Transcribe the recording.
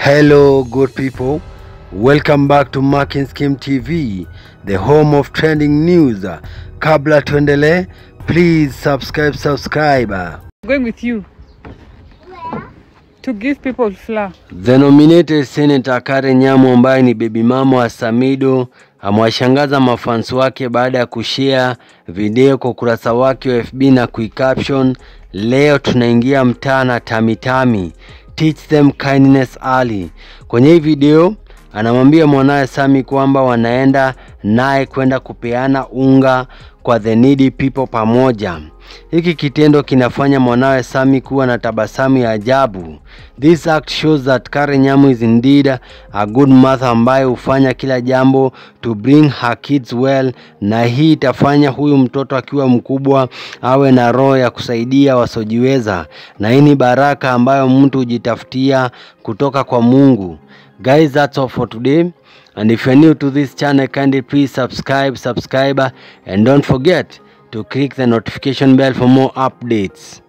Hello, good people. Welcome back to Marking Scheme TV, the home of trending news. Kabla tuendelee, please subscribe, subscribe. going with you to give people flour. The nominated Senator Karen Nyamu ambaye ni baby mama wa Samido amewashangaza mafans wake baada ya kushare video kwa ukurasa wake wa FB na kuicaption, leo tunaingia mtaa na tamitami, teach them kindness early. Kwenye hii video anamwambia mwanawe Sami kwamba wanaenda naye kwenda kupeana unga kwa the needy people pamoja. Hiki kitendo kinafanya mwanawe Sami kuwa na tabasamu ya ajabu. This act shows that Karen Nyamu is indeed a good mother ambaye hufanya kila jambo to bring her kids well, na hii itafanya huyu mtoto akiwa mkubwa awe na roho ya kusaidia wasiojiweza, na hii ni baraka ambayo mtu hujitafutia kutoka kwa Mungu. Guys, that's all for today. And if you're new to this channel, kindly please subscribe, subscribe, and don't forget to click the notification bell for more updates.